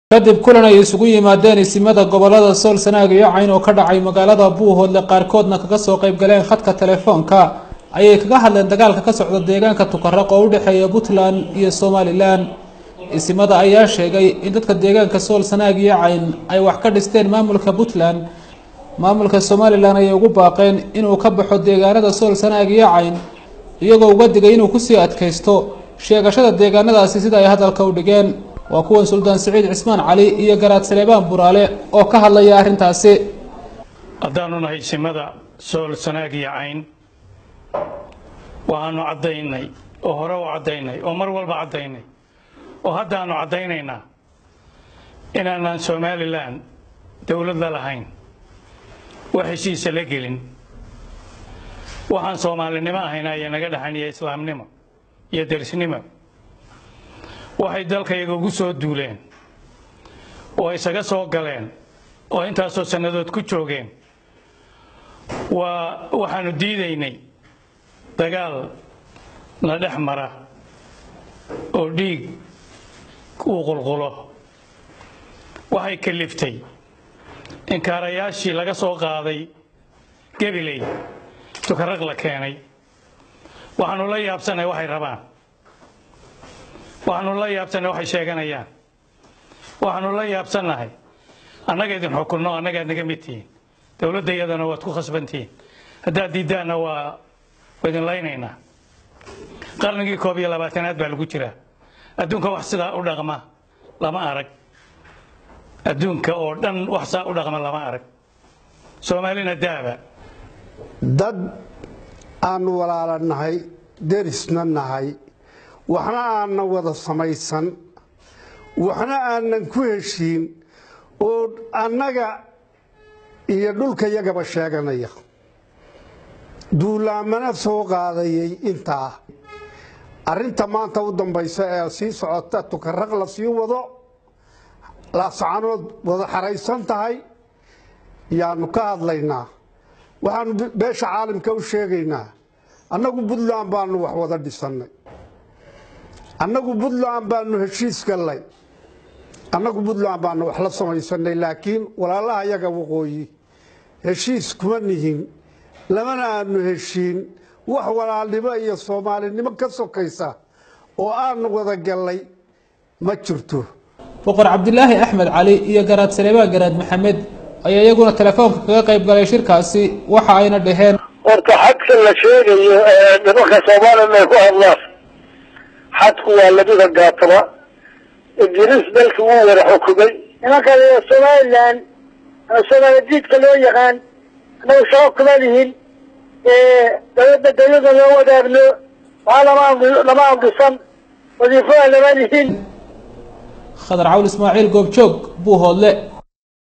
kadib kulan ay isugu yimaadeen isimada gobolada sool sanaag iyo cayn oo ka dhacay magaalada buuhoodle qaarkoodna kaga soo qayb galeen khadka telefoonka ayay kaga hadleen dagaalka ka socda deegaanka tukaraq oo u dhexeeya puntland iyo somalilan isimada ayaa sheegay in dadka deegaanka sool sanaag iyo cayn ay wax ka dhisteen maamulka puntland maamulka somalilan ayay ugu baaqeen inuu ka baxo deegaanada sool sanaag iyo cayn iyagoo uga digay inuu kusii adkaysto sheegashada deegaanadaasi sida ay hadalka u dhigeen waa kuwan suldaan siciid cismaan cali iyo garaad saleebaan buraale oo ka hadlaya arrintaasi haddaanu nahay simada sool sanaag iyo cayn waxaanu caddaynay oo hore u caddaynay oo mar walba caddaynay oo haddaanu caddaynaynaa inaanaan somalilan dowlad la lahayn wax heshiisa la gelin waxaan soomaalinimo ahayna ayaa naga dhaxan iyo islaamnimo iyo derisnimo waxay dalkayaga ugu soo duuleen oo isaga soo galeen oo intaasoo sannadood ku joogeen waa waxaanu diidaynay dagaal na dhex mara oo dhiig uu qulqulo waxay kaliftay inkaarayaashii laga soo qaaday gabiley tukaraq la keenay waxaanu la yaabsanay waxay rabaan waxaanu la yaabsannahay waxay sheeganayaan waxaanu la yaabsannahay annaga idin xukunno annagaad naga mid tihiin dowladda iyadana waad ku khasbantihiin haddaad diiddaanna waa idin laynaynaa qarnigii koob iyo labaatanaad baa lagu jiraa adduunka wax sidaa u dhaqma lama arag adduunka oo dhan wax saa u dhaqma lama arag soomaalina daaba dad aanu walaala nahay derisna nahay waxna aanan wada samaysan waxna aanan ku heshiin oo annaga iyo dhulka yagaba sheeganaya duulaamana soo qaadayay intaa arrinta maanta u dambaysa ee sii socota tukaraq la sii wado laascanood wada xaraysan tahay yaanu ka hadlaynaa waxaanu beesha caalamka u sheegaynaa annagu puntland baanu wax wada dhisannay annagu puntland baanu heshiis gallay annagu puntland baanu wax la samaysanay laakiin walaalaha yaga waqooyi heshiis kuma nihin lamana aanu heshiin wax walaalnimo iyo soomaalinimo ka sokaysa oo aanu wada gallay ma jirto boqor cabdilaahi axmed cali iyo garaad saleebaan garaad maxamed ayaa iyaguna telefoonka kaga qayb galay shirkaasi waxa ayna dhaheen horta xadka la sheegayo ee nimanka somalilan ay ku hadlaan xadku waa labada gaataba ingiriis dalkii wuu wada xukumay nimanka somalilan soomaaladiidka loo yaqaan anagu shaqo kuma lihin dawladda dawladda loo wadaagno waxaa lama lama amrisan wadiifada lama lihin khadar cawl ismaaciil goobjoog buuhoodle